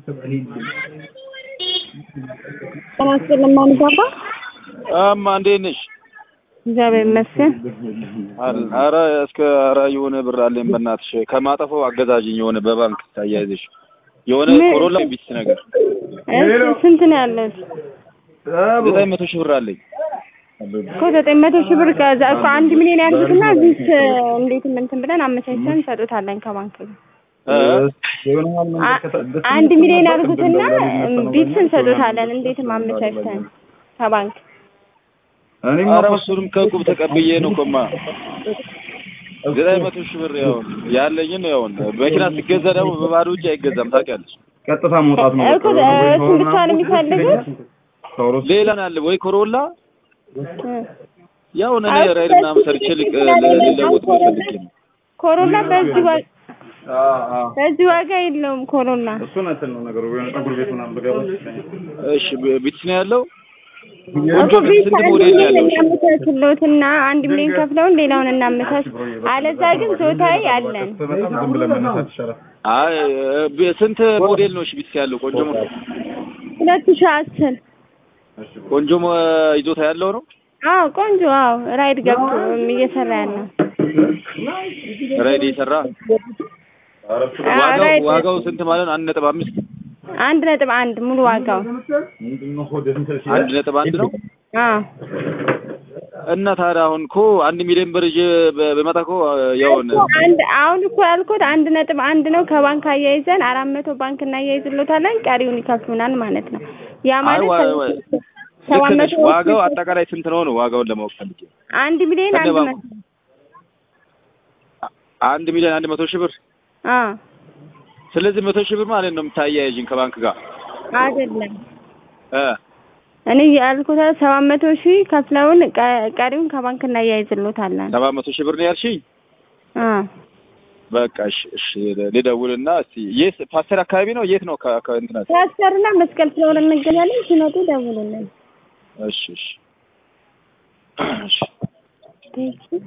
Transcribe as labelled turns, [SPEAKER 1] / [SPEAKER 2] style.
[SPEAKER 1] ጤና ይስጥልኝ ማንጋባ
[SPEAKER 2] እማ እንዴት ነሽ?
[SPEAKER 1] እግዚአብሔር ይመስገን።
[SPEAKER 2] አል- ኧረ እስከ ኧረ የሆነ ብር አለኝ በእናትሽ ከማጠፋው አገዛዥኝ የሆነ በባንክ ታያይዘሽ የሆነ
[SPEAKER 1] ምን?
[SPEAKER 2] ኮሮላ ቢስ ነገር
[SPEAKER 1] እሺ ስንት ነው ያለው?
[SPEAKER 2] ዘጠኝ መቶ ሺህ ብር አለኝ።
[SPEAKER 1] እኮ ዘጠኝ መቶ ሺህ ብር ከዛ እኮ አንድ ሚሊዮን ያልኩትና እዚህ እንዴት እንትን ብለን አመቻችተን እንሰጡታለን ከባንክ ጋር አ- አንድ ሚሊዮን ያልኩትና ቢትስ እንሰጡታለን እንዴትም አመቻችተን ከባንክ
[SPEAKER 2] ኧረ እሱንም ከቁብ ተቀብዬ ነው እኮማ ዘጠኝ መቶ ሺህ ብር ያው ያለኝን ያው መኪና ሲገዛ ደግሞ በባዶ እጅ አይገዛም ታውቂያለሽ።
[SPEAKER 3] ቀጥታ መውጣት ነው።
[SPEAKER 1] እኮ እሱን ብቻ ነው የሚፈልጉት
[SPEAKER 2] ሌላ አለ ወይ ኮሮላ
[SPEAKER 1] እ።
[SPEAKER 2] ያው እኔ ራይድ ምናምን ሰርቼ ልቅ ልለውጥ ፈልጌ ነው።
[SPEAKER 1] ኮሮላ በዚህ ዋጋ በዚህ ዋጋ የለውም ኮሮላ
[SPEAKER 3] እሱን እንትን ነው ነገሩ። የሆነ ፀጉር ቤት ምናምን ብገባ
[SPEAKER 2] እሺ ቢትስ ነው ያለው
[SPEAKER 1] እኮ ቤት አንድ ሚሊዮን እናመቻችሎትና አንድ ሚሊዮን ከፍለውን ሌላውን እናመቻች። አለዛ ግን ዞታዊ አለን።
[SPEAKER 3] በጣም ዝም ብለን መነሳት ይሻላል።
[SPEAKER 2] አይ ብ- ስንት ሞዴል ነው እሺ ቢትስ ያለው? ቆንጆ ሞ-
[SPEAKER 1] ሁለት ሺህ አስር
[SPEAKER 2] ቆንጆ ሞ- ይዞታ ያለው ነው።
[SPEAKER 1] አዎ ቆንጆ አዎ ራይድ ገብቶ እየሰራ ያለው
[SPEAKER 2] ራይድ የሰራ
[SPEAKER 1] አዎ፣
[SPEAKER 2] ዋጋው
[SPEAKER 1] ራይድ
[SPEAKER 2] ዋጋው ስንት ማለት ነው? አንድ ነጥብ አምስት
[SPEAKER 1] አንድ ነጥብ አንድ ሙሉ ዋጋው
[SPEAKER 3] ምንድነው ሆድ እንትን ሲል
[SPEAKER 2] አንድ ነጥብ አንድ ነው።
[SPEAKER 1] አዎ
[SPEAKER 2] እና ታዲያ አሁን እኮ አንድ ሚሊዮን ብር ይዤ በ- በመጣ እኮ ያውን
[SPEAKER 1] እኮ አንድ አሁን እኮ ያልኩት አንድ ነጥብ አንድ ነው። ከባንክ አያይዘን አራት መቶ ባንክ እናያይዝሎታለን ቀሪውን ይከፍሉናል ማለት ነው። ያ
[SPEAKER 2] አይ
[SPEAKER 1] ማለት
[SPEAKER 2] ዋ- ዋ-
[SPEAKER 1] ሰባት
[SPEAKER 2] ልክ ነሽ።
[SPEAKER 1] መቶ
[SPEAKER 2] ዋጋው አጠቃላይ ስንት ነው ነው ዋጋውን ለማወቅ ፈልጌ ነው።
[SPEAKER 1] አንድ ሚሊዮን አንድ
[SPEAKER 2] ከነ
[SPEAKER 1] መቶ
[SPEAKER 2] አንድ ሚሊዮን አንድ መቶ ሺህ ብር
[SPEAKER 1] አዎ
[SPEAKER 2] ስለዚህ መቶ ሺህ ብር ማለት ነው የምታያይዥኝ ከባንክ ጋር
[SPEAKER 1] አይደለም
[SPEAKER 2] እ
[SPEAKER 1] እኔ ያልኩት ሰባት መቶ ሺህ ከፍለውን ቀ- ቀሪውን ከባንክ እናያይዝሎታለን።
[SPEAKER 2] ሰባት መቶ ሺህ ብር ነው ያልሽኝ?
[SPEAKER 1] አዎ
[SPEAKER 2] በቃ እሺ እሺ ልደውልና እስቲ የት ፓስተር አካባቢ ነው የት ነው ከ- ከእንትና
[SPEAKER 1] ፓስተርና መስቀል ስለሆነ እንገናለን። ሲመጡ ደውሉልን።
[SPEAKER 2] እሺ እሺ እሺ
[SPEAKER 1] እሺ